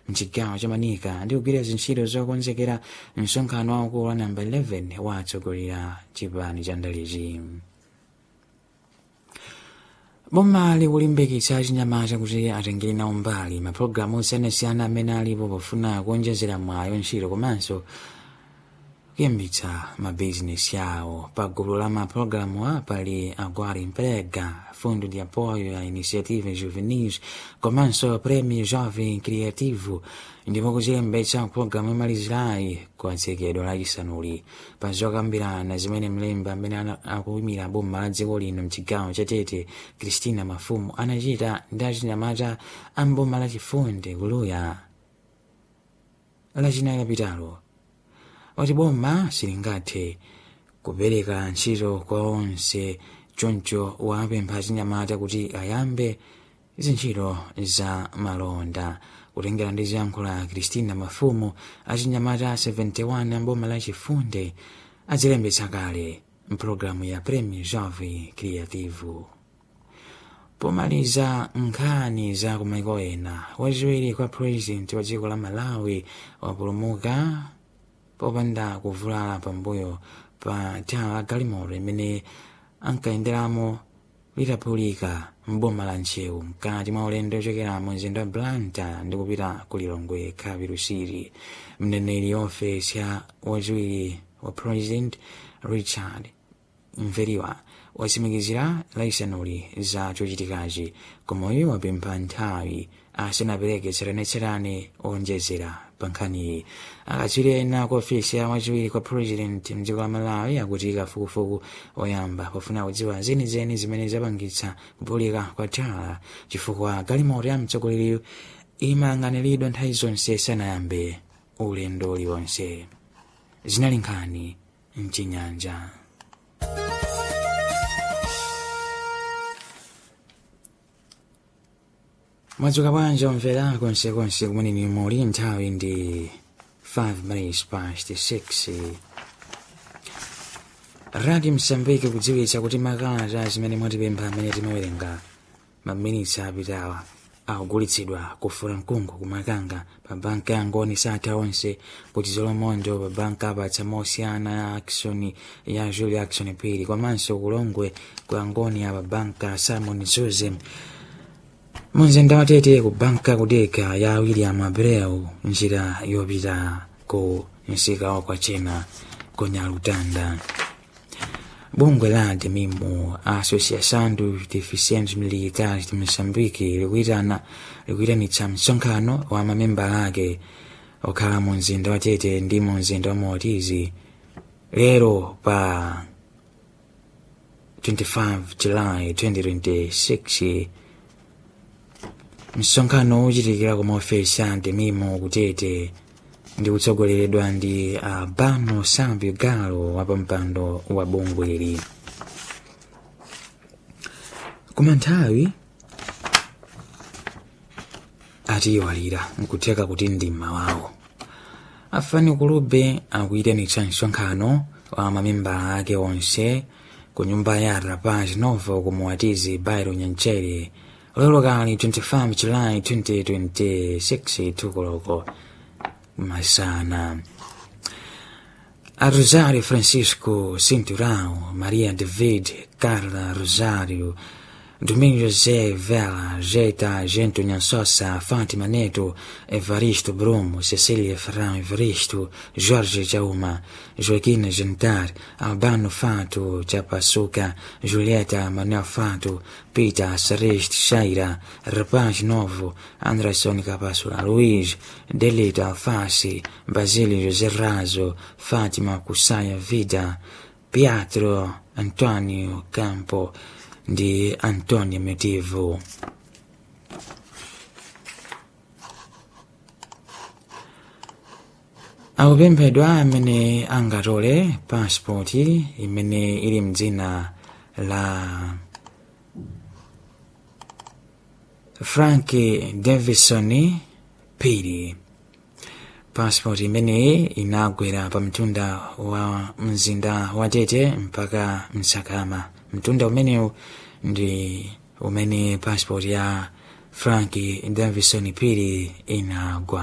mchigawo cha manika ndi kugwira zintchito zokonzekera msonkhano waukulu wa namba 11 wa atsogoleri a chipani cha ndalichi boma likulimbikitsa achinyamata kuti atengere nawo mbali mapulogalamu osiyanasiyana amene alipo pofuna kuonjezera mwayo ntchito komanso kuyambitsa mabizinesi yawo pa gulu la mapulogalamu a pali agora emprega fundo de apoio a iniciativas juvenis komanso prêmio jovem criativo ndipo kuchilembetsa pulogalamu imalizirayi kuwatsekedwa lachisanuli pa zokambirana zimene mlembi amene akuyimira boma la dziko lino mchigawo cha tete christina mafumu anachita ndi achinyamata a mboma lachifunde kuluya lachinayi lapitalo wati boma silingathe kupereka ntchito kwa onse choncho wapempha achinyamata kuti ayambe zintchito za malonda kutengera ndi ziyankhulo za christina mafumu achinyamata 71 amboma lachifunde adzilembetsa kale mpulogalamu ya prêmio jovem criativo pomaliza nkhani za kumaiko ena wachiwiri kwa president wa dziko la malawi wapulumuka popanda kuvulala pambuyo pa thawa la galimoto imene ankayenderamo litaphulika mboma la nchewu mkati mwa ulendo ochokera mu mzinda wa blanta ndi kupita ku lilongwe kapirusiri mneneri ofesi ya wachiwiri wa president richard mveriwa watsimikizira laisanuli za chochitikachi koma iye wapempha nthawi asanapereke tsatanetsatane owonjezera pa nkhaniyi akatswiri ena ku ofesi ya wachiwiri kwa president mdziko la malawi akuti kafukufuku oyamba pofuna kudziwa zenizeni zimene zapangitsa kuphulika kwa thawa chifukwa galimoto ya mtsogoleri imayang'aniridwa nthawi zonse sanayambe ulendo uliwonse zinali nkhani mchinyanja mwadzuka bwanji omvera konsekonse kumene muli nthawi ndi 5 minutes past 6 radio msambiki kudziwitsa kuti makalata zimene mwatipempha amene timawerenga maminitsi apitawa akugulitsidwa kufura mkungu kumakanga pa banka ya ngoni satha onse kuti zolomondo pa banka apatsa mosiyana ya action ya julia action pili komanso kulongwe kwa ngoni ya pa banka simon zuze munzinda watete ku banka kudeka ya william abreu njira yopita ku msika wa china ku nyalutanda bungwe la demimu associação dos deficientes militares de moçambique likuitana likuitanitsa msonkhano wa mamembala ake okhala mu mzinda wa tete ndi mu mzinda wa motizi lero pa 25 july 2026 msonkhano uchitikira ku maofesi a demimu kutete ndi kutsogoleredwa ndi albano sambio galo wapampando wa bungweli koma nthawi atiyiwalira nkutheka kuti ndi mmawawo afani kulube akuyitanitsa msonkhano wa mamembala ake onse ku nyumba ya rapaz novo kumuwatizi bairo nyanchere lero kali 25 july 2026 tukoloko masana a Rosário Francisco Cinturão, Maria David, Carla Rosário, Domingos José Vela, Jeta Gento Nhansossa, Fátima Neto, Evaristo Brumo, Cecília Ferrão Evaristo, Jorge Jauma, Joaquina Jantar, Albano Fato, Chapassuca, Julieta Manuel Fato, Peter Sareste Chaira, Rapaz Novo, Anderson Capassula Luiz, Delito Alface, Basílio José Raso, Fátima Kusaya Vida, Pietro Antonio Campo, ndi antonio metivo akupemphedwa amene angatole pasipoti imene ili mdzina la frank davison pili pasipoti imeneyi inagwera pa mtunda wa mzinda wa tete mpaka msakama mtunda umenewu ndi umene passport ya frank davison pili inagwa